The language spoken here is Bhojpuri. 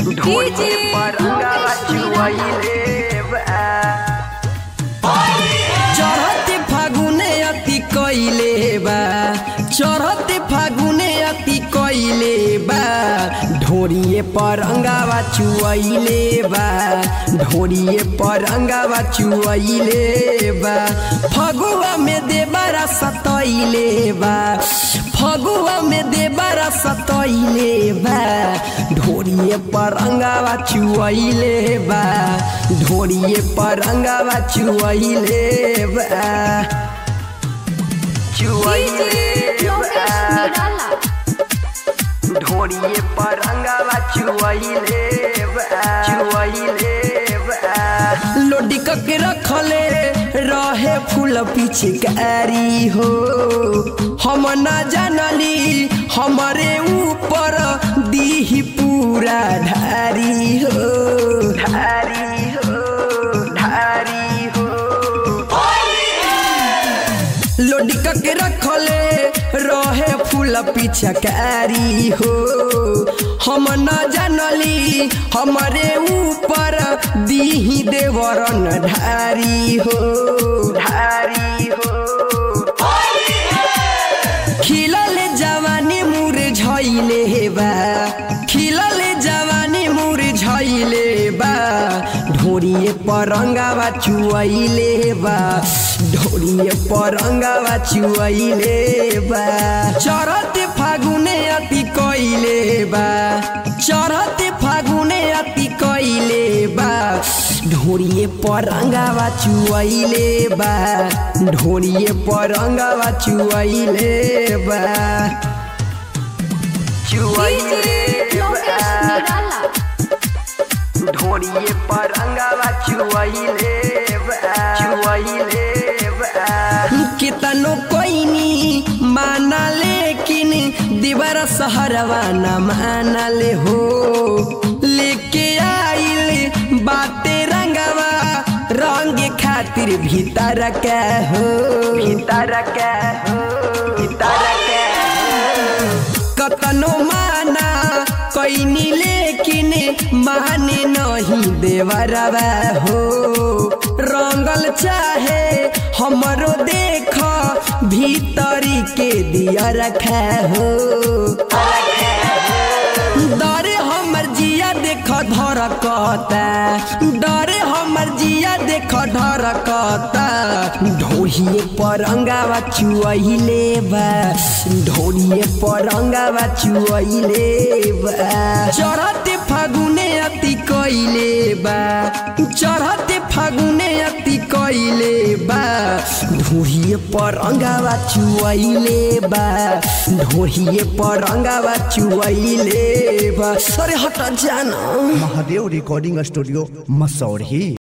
ढोली पर अंगावा चुआइले बा चढ़ते फागुने अति कइले बा चढ़ते फागुने अति कइले बा ढोरिए पर अंगावा चुआइले बा ढोरिए पर अंगावा चुआइले बा फगुआ में देबारा सतइले बा फगुआ में देबारा सतइले बा ढोरिए पर अंगावा चुआइले बा ढोरिए पर अंगावा चुआइले बा चुआइले बा ढोली पर अंगावा चुआइले बा चुआइले बा लोडी के रखले रहे फूल पिचकारी हो हम न जानली हमारे ऊपर दीही पूरा ढारी हो धारी हो धारी हो लोडी के रखले रहे फूल पिचकारी हो हम न जानली हमारे ऊपर दीही देवरन ढारी हो धारी हो खिलल जवानी मुर झैले बा खिलल जवानी मुर झैले बा ढोरिए परंगावा चुआइले बा ढोरिए परंगावा चुआइले बा चढ़त फागुने अति कइले बा चढ़त फागुने अति कइले बा ढोरिए परंगावा चुआइले बा ढोरिए परंगावा चुआइले बा चुआइले बा ढोली पर अंगावा चुआइले बा चुआइले बा कितनो कोइनी माना लेकिन दीवार सहरवा न माना ले हो लेके आइल बाते रंगवा रंग खातिर भीतर के हो भीतर के हो भीतर के कतनो माना कोइनी लेकिन माने नहीं देवरवा हो रंगल चाहे हमरो देख भीतरी के दिया रखा हो डरे हमर जिया देख धरकता डरे हमर जिया देख धरकता ढोहिए परंगावा चुआइले बा ढोलिए परंगावा चुआइले बा चढ़ते फागुने अति कइले बा चढ़ते फागुने अति कइले बा ढोहिए परंगावा चुआइले बा ढोहिए परंगावा चुआइले बा अरे हट जाना महादेव रिकॉर्डिंग स्टूडियो मसौढ़ी